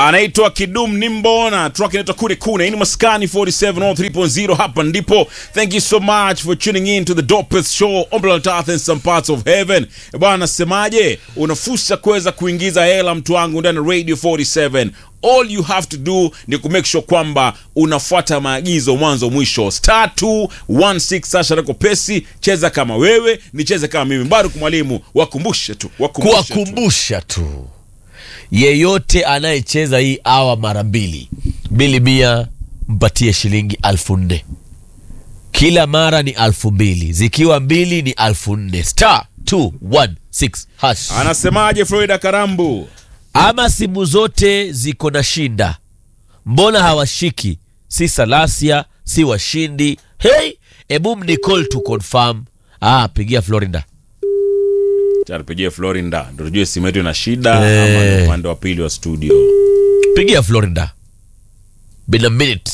anaitwa Kidum Nimbona, track inaitwa Kule Kuna. Hii ni Maskani 47 on 3.0, hapa ndipo. Thank you so much for tuning in to the dopest show on planet Earth and some parts of heaven. Eh, Bwana nasemaje, una fursa kuweza kuingiza hela mtu wangu ndani ya Radio 47 all you have to do ni kumake sure kwamba unafuata maagizo mwanzo mwisho star 216 sasha rako pesi cheza kama wewe nicheze kama mimi bado mwalimu wakumbushe tu wakumbushe tu. kuwakumbusha tu yeyote anayecheza hii awa mara mbili mbili mia mpatie shilingi alfu nne kila mara ni alfu mbili zikiwa mbili ni alfu nne star 216 hash anasemaje florida karambu ama simu zote ziko na shinda mbona hawashiki si salasia si washindi hey ebu mnicall to confirm ah pigia florida tupigie florinda ndo tujue simu yetu ina shida Eh. ama ni upande wa pili wa studio pigia florida been a minute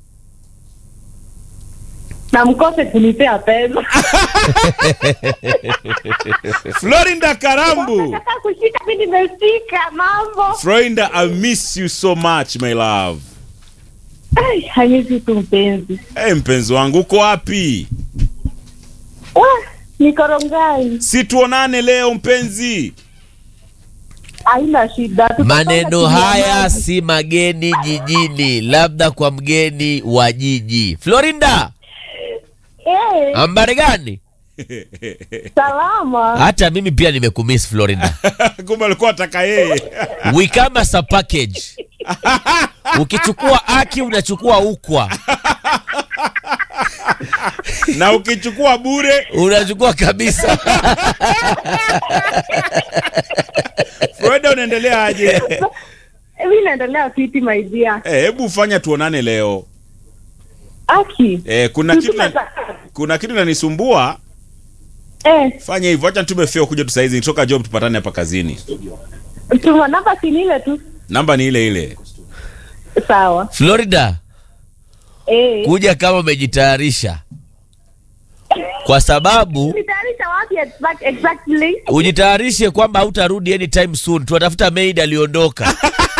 na mkose kunipea pesa florinda karambu nataka kushika mi nimeshika mambo florinda i miss you so much my love Ai, hamisi tu mpenzi hey, mpenzi wangu uko wapi Wah, nikorongai si tuonane leo mpenzi haina shida Tutafanya maneno kitu haya amani. si mageni jijini labda kwa mgeni wa jiji florinda Eh, ambari gani salama hata mimi pia nimekumiss florinda kumbe alikuwa ataka yeye we come as a package ukichukua aki unachukua ukwa na ukichukua bure unachukua kabisa Florida unaendelea aje mi naendelea fiti maidia Eh, hebu fanya tuonane leo aki eh, kuna kitu na, Tutume- kuna kitu nanisumbua eh, fanya hivyo acha nitume feo kuja tu saizi nitoka job tupatane hapa kazini tuma namba sinile tu namba ni ile ile sawa florida eh. kuja kama umejitayarisha kwa sababu nitayarisha wapi exact- exactly ujitayarishe kwamba hautarudi anytime soon tunatafuta maid aliondoka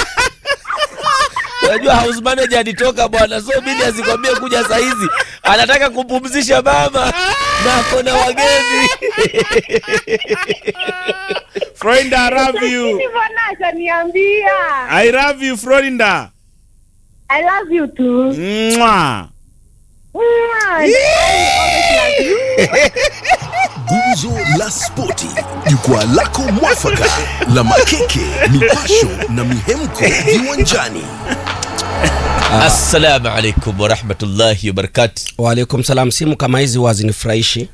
unajua house manager alitoka bwana so bili asikwambie kuja sahizi anataka kumpumzisha mama na ako na wageni Florinda I love you Mbona ashaniambia I love you Florinda I love you too Mwah. Mwah. I always love you. Gumzo la Spoti, jukwaa lako mwafaka la makeke, mipasho na mihemko viwanjani. assalamu alaikum warahmatullahi wabarakatu Waalaikum salam. Simu kama hizi huwa hazinifurahishi,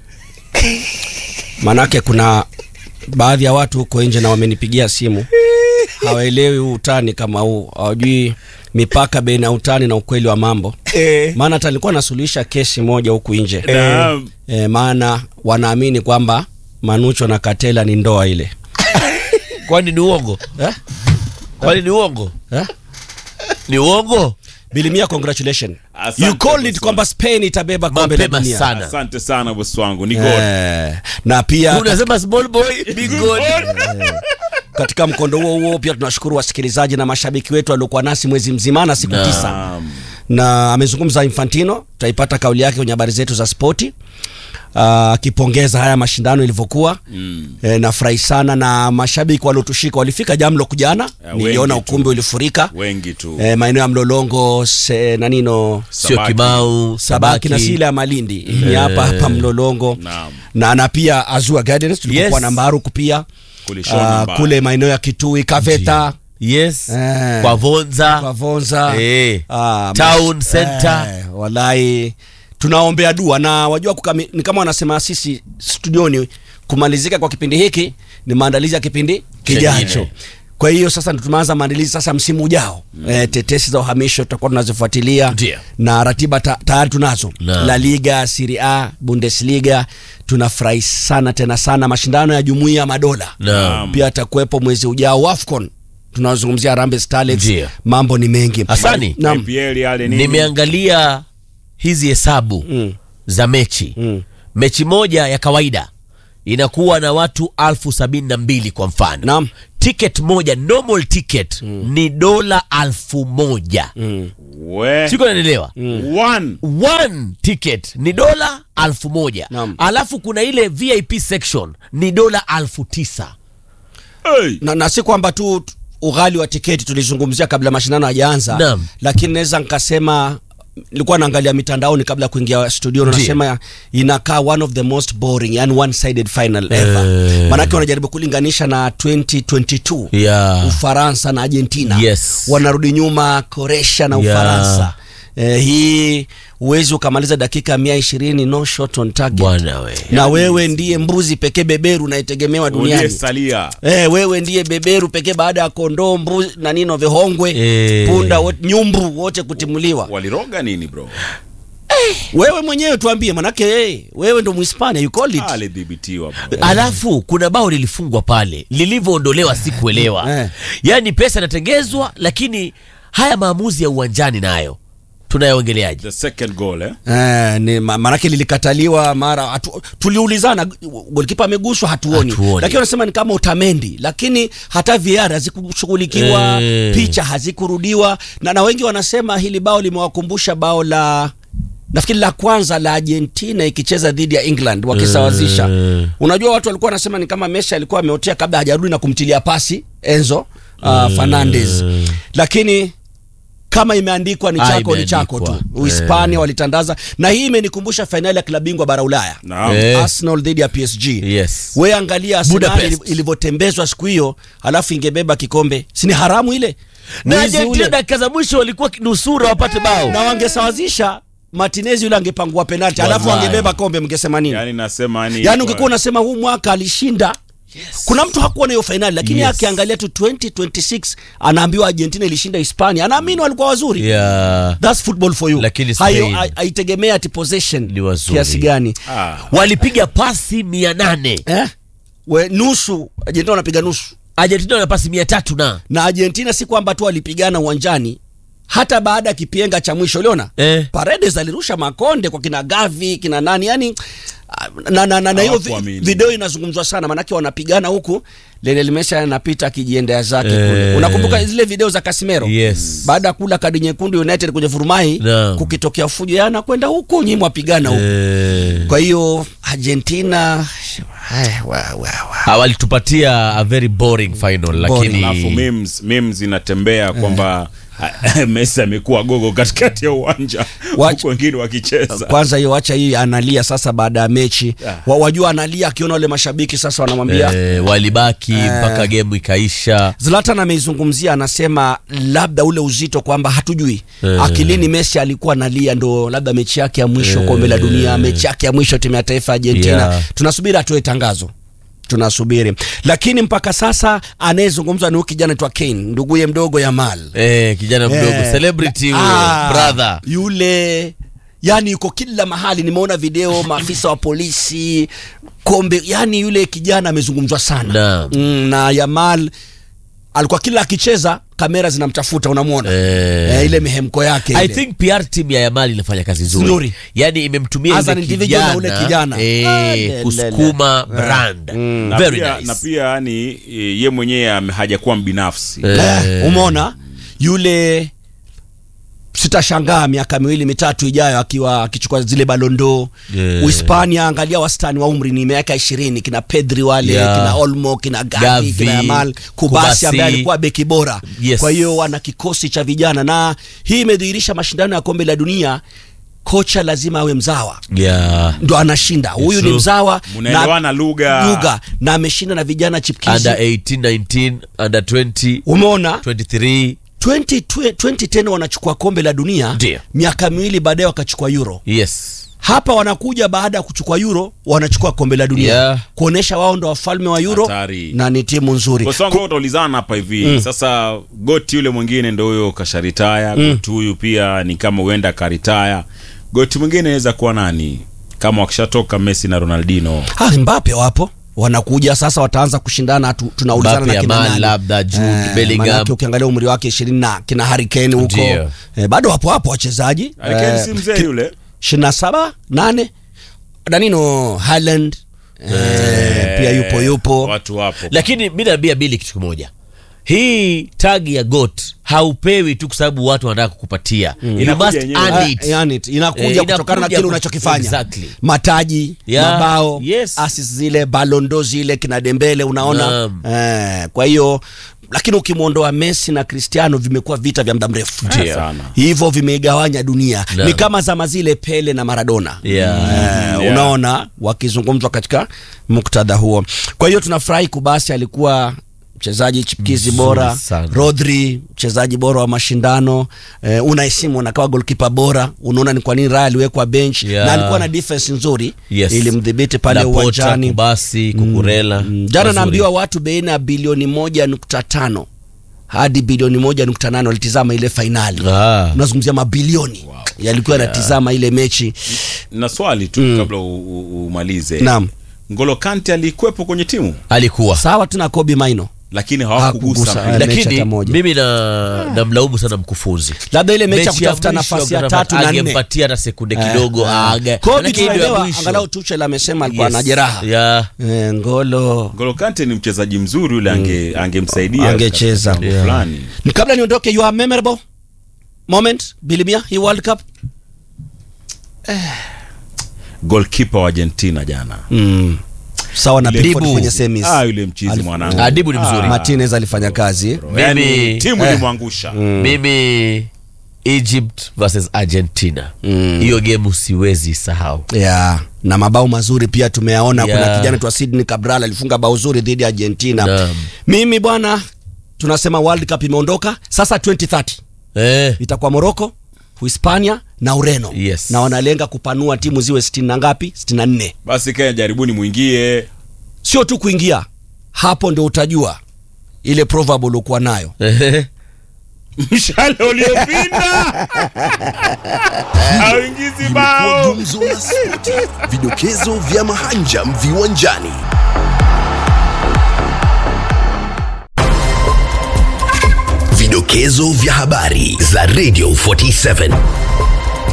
manake kuna baadhi ya watu huko nje na wamenipigia simu hawaelewi huu utani kama huu, hawajui mipaka baina ya utani na ukweli wa mambo. Maana hata nilikuwa nasuluhisha kesi moja huku nje Naam. e, maana wanaamini kwamba Manucho na Katela ni ndoa ile kwani ni uongo eh? kwani ni uongo Eh? ni uongo Bilimia, congratulations. Asante, You called it boss kwamba Spain itabeba kombe la mapema dunia. sana asante sana bosi wangu ni God Eh, na pia unasema small boy big god katika mkondo huo huo pia tunashukuru wasikilizaji na mashabiki wetu waliokuwa nasi mwezi mzima na siku Naam. tisa Naam. na amezungumza Infantino, tutaipata kauli yake kwenye habari zetu za spoti Ah, akipongeza haya mashindano ilivyokuwa mm. E, nafurahi sana na mashabiki waliotushika walifika Jamlock jana, Ya, niliona wengi tu. ukumbi ulifurika wengi tu e, maeneo ya Mlolongo se, nanino sio Sabaki. kimau Sabaki na sile ya Malindi ni hapa hapa Mlolongo Naam. na na pia Azua Gardens tulikuwa Yes. na Mbaruku pia Kule Shoni Ah, Mbaya. kule maeneo ya Kitui Kaveta yes Eh. kwa vonza kwa Vonza Eh. Ah, Town mas- Center. eh, walai tunaombea dua na wajua kukami, ni kama wanasema sisi studioni kumalizika kwa kipindi hiki ni maandalizi ya kipindi kijacho Chengine. kwa hiyo sasa ndo tumeanza maandalizi sasa msimu ujao mm. e, tetesi za uhamisho tutakuwa tunazifuatilia Ndio. na ratiba ta, tayari tunazo Naam. la liga Serie A Bundesliga tunafurahi sana tena sana mashindano ya jumuiya ya madola Naam. pia atakuwepo mwezi ujao AFCON tunazungumzia Harambee Starlets Ndio. mambo ni mengi Asani. Naam. IPL yale nini nimeangalia hizi hesabu Mm. za mechi Mm. mechi moja ya kawaida inakuwa na watu alfu sabini na mbili kwa mfano Naam. ticket moja normal ticket ni dola alfu moja We. siko naelewa One. one ticket ni dola alfu moja Naam. alafu kuna ile vip section ni dola alfu tisa Hey. na, na si kwamba tu tu- ughali wa tiketi tulizungumzia kabla mashindano hajaanza Naam. lakini naweza nikasema nilikuwa naangalia mitandaoni kabla ya kuingia studio Ndiyo. nasema inakaa one of the most boring yani one sided final ever Eh. manake wanajaribu kulinganisha na 2022 Yeah. ufaransa na argentina Yes. wanarudi nyuma koresha na Yeah. ufaransa eh, hii huwezi ukamaliza dakika mia ishirini no shot on target bwana we na wewe ndiye mbuzi pekee beberu unayetegemewa duniani Uliyesalia. Eh, wewe ndiye beberu pekee baada ya kondoo mbuzi na nino vihongwe Eh. punda wote, nyumbu wote kutimuliwa Waliroga nini bro? wewe mwenyewe tuambie manake hey, wewe ndo mhispania you call it Alidhibitiwa bro. alafu kuna bao lilifungwa pale lilivyoondolewa sikuelewa Eh. yaani pesa inatengezwa lakini haya maamuzi ya uwanjani nayo tunayaongeleaje The second goal eh? Eh, ni ma- manake lilikataliwa mara hatu, tuliulizana golkipa ameguswa hatuoni, Hatuoni. lakini wanasema ni kama utamendi lakini hata VR hazikushughulikiwa Eh. picha hazikurudiwa na, na wengi wanasema hili bao limewakumbusha bao la nafikiri la kwanza la Argentina ikicheza dhidi ya England wakisawazisha Eh. unajua watu walikuwa wanasema ni kama Messi alikuwa ameotea kabla hajarudi na kumtilia pasi Enzo uh, Fernandez lakini kama imeandikwa ni Ah, chako ni chako tu imeandikwa. Uhispania walittandaza na hii imenikumbusha fainali ya klabu bingwa bara Ulaya Naam. Eh. Arsenal dhidi ya PSG Yes. we angalia Arsenal Budapest. ili- ilivyotembezwa siku hiyo alafu ingebeba kikombe si ni haramu ile na Mwizi Argentina ule. dakika za mwisho walikuwa nusura wapate bao na wangesawazisha Martinez yule angepangua penalti alafu Wallahi. angebeba kombe mngesema nini Yaani nasema ni yaani ungekuwa unasema huu mwaka alishinda kuna mtu hakuwa na hiyo fainali lakini Yes. akiangalia tu 2026 anaambiwa Argentina ilishinda Hispania anaamini walikuwa wazuri yeah. That's football for you. Lakini Hayo Spain hai- haitegemea ati possession Ni wazuri. kiasi gani Ah. walipiga pasi mia nane eh? We, nusu Argentina wanapiga nusu Argentina wana pasi mia tatu na na Argentina si kwamba tu walipigana uwanjani hata baada ya kipenga cha mwisho uliona Eh. Paredes alirusha makonde kwa kina Gavi kina nani yani ah, na na, na, na hiyo vi, Hawakuamini. video inazungumzwa sana manake wanapigana huku Lionel Messi anapita akijiendea zake Eh. kule unakumbuka zile video za Casemiro Yes. baada ya kula kadi nyekundu United kwenye furumai Naam. kukitokea fujo yana kwenda huku nyinyi mwapigana huku Eh. kwa hiyo Argentina Hai, wa, wa, wa. Ah, walitupatia a very boring final Boring. alafu lakini memes memes inatembea kwamba Messi amekuwa gogo katikati ya uwanja Watch- huku wengine wakicheza. kwanza hiyo acha hii analia sasa baada ya mechi Ah. wa, wajua analia akiona wale mashabiki sasa wanamwambia eh, walibaki mpaka gemu ikaisha Zlatan ameizungumzia anasema labda ule uzito kwamba hatujui Eh. akilini Messi alikuwa analia ndo labda mechi yake ya mwisho Eh. kombe la dunia mechi yake ya mwisho timu ya taifa ya Argentina Yeah. tunasubiri atoe tangazo tunasubiri lakini mpaka sasa anayezungumzwa ni huyu kijana twa Kane nduguye mdogo Yamal eh, kijana mdogo Eh, celebrity na- huyo ah, brother yule yani yuko kila mahali nimeona video maafisa wa polisi kombe yani yule kijana amezungumzwa sana Naam. mm, na Yamal alikuwa kila akicheza kamera zinamtafuta unamwona Eh. eh, ile mihemko yake I ile. think PR team ya Yamal inafanya kazi nzuri, Nzuri. yani imemtumia As yule an individual na kijana, ule kijana. Ah, eh, lelele. kusukuma brand na very pia, nice na pia ni ye mwenyewe ame- hajakuwa mbinafsi Eh. eh, umeona yule sitashangaa miaka miwili mitatu ijayo akiwa akichukua zile balondo Yeah. Uhispania, angalia wastani wa umri ni miaka ishirini kina Pedri wale Yeah. kina Olmo kina Gavi, Gavi, kina Yamal Kubasi Kubasi. ambaye alikuwa beki bora Yes. kwa hiyo wana kikosi cha vijana na hii imedhihirisha mashindano ya kombe la dunia kocha lazima awe mzawa yeah. ndo anashinda huyu ni true. mzawa Mnaelewana lugha. lugha na ameshinda na vijana chipkizi under 18 19 under 20 umeona 23 20, 2010 wanachukua kombe la dunia Ndio. miaka miwili baadaye wakachukua euro yes hapa wanakuja baada ya kuchukua euro wanachukua kombe la dunia Yeah. kuonesha wao ndo wafalme wa euro Hatari. na ni timu nzuri Bosi wangu utaulizana hapa hivi sasa goti yule mwingine ndo huyo kasharitaya goti huyu pia ni kama huenda karitaya goti mwingine anaweza kuwa nani kama wakishatoka Messi na Ronaldinho ah, Mbappe wapo wanakuja sasa wataanza kushindana tu, tunaulizana Mbappe, na kina Yamal, nani labda Jude Bellingham. manake ukiangalia umri wake ishirini na kina Harry Kane huko Ndio. eh, bado wapo hapo wachezaji Harry Kane si mzee yule ishirini na saba nane danino Haaland eh, pia yupo yupo watu wapo lakini mi naambia bili kitu kimoja hii tagi ya got haupewi tu kwa sababu watu wanataka kukupatia you Inakuja must yenyewe. earn Ah, it. yani, inakuja Eh, kutokana na inakuja kile kut- unachokifanya Exactly. mataji Yeah, mabao yes. asis zile balondo zile kina dembele unaona eh, kwa hiyo lakini ukimwondoa messi na cristiano vimekuwa vita vya muda mrefu Ndio. Sana. hivyo vimeigawanya dunia Naam. ni kama zama zile pele na maradona Yeah. Eh, Yeah. unaona wakizungumzwa katika muktadha huo kwa hiyo tunafurahi kubasi alikuwa mchezaji chipukizi Mzuri bora sana. rodri mchezaji bora wa mashindano eh, unaisimu anakawa golkipa bora unaona ni kwa nini raya aliwekwa bench Yeah. na alikuwa na defense nzuri Yes. ilimdhibiti pale Laporta, uwanjani kubasi kukurela Mm, jana Wazuri. naambiwa watu baina ya bilioni moja nukta tano hadi bilioni moja nukta nane walitizama ile fainali Ah. unazungumzia mabilioni yalikuwa yanatizama ile mechi na swali tu kabla u- u- umalize naam ngolo kante alikuwepo kwenye timu alikuwa sawa tu na kobi maino lakini Hakugusa, hawakugusa eh. mechi lakini hata moja. mimi na namlaumu sana mkufunzi labda ile mechi ya Mechi ya kutafuta mwisho nafasi ya kutafuta- tatu na nne angempatia hata sekunde kidogo Eh, eh. aga- Kobe Manake ile ya tunaelewa mwisho. angalau Tuchel amesema alikuwa Yes. na jeraha Yeah. Eh, ngolo ngolo kante ni mchezaji mzuri yule ange angemsaidia Angecheza. katika jambo Yeah. fulani Ni kabla niondoke you are memorable moment bilimia hii world cup goalkeeper wa argentina jana mm. sawa na Ile- Pickford Dibu. kwenye semis ah yule mchizi Alif- mwanangu Adibu ni mzuri. Martinez alifanya kazi yani Mimi- timu eh. ilimwangusha mimi egypt versus argentina hiyo gemu siwezi sahau yeah. na mabao mazuri pia tumeyaona Yeah. kuna kijana twa Sydney Cabral alifunga bao zuri dhidi ya Argentina Naam. mimi bwana tunasema world cup imeondoka sasa 2030 eh, itakuwa Morocco Hispania na Ureno Yes. na wanalenga kupanua timu ziwe 60 na ngapi 64 basi kenya jaribuni mwingie sio tu kuingia hapo ndio utajua ile proverb uliokuwa nayo eh, mshale uliopinda auingizi Imekuwa bao gumzo la spoti, vidokezo vya mahanjam viwanjani. Vidokezo vya habari za Radio 47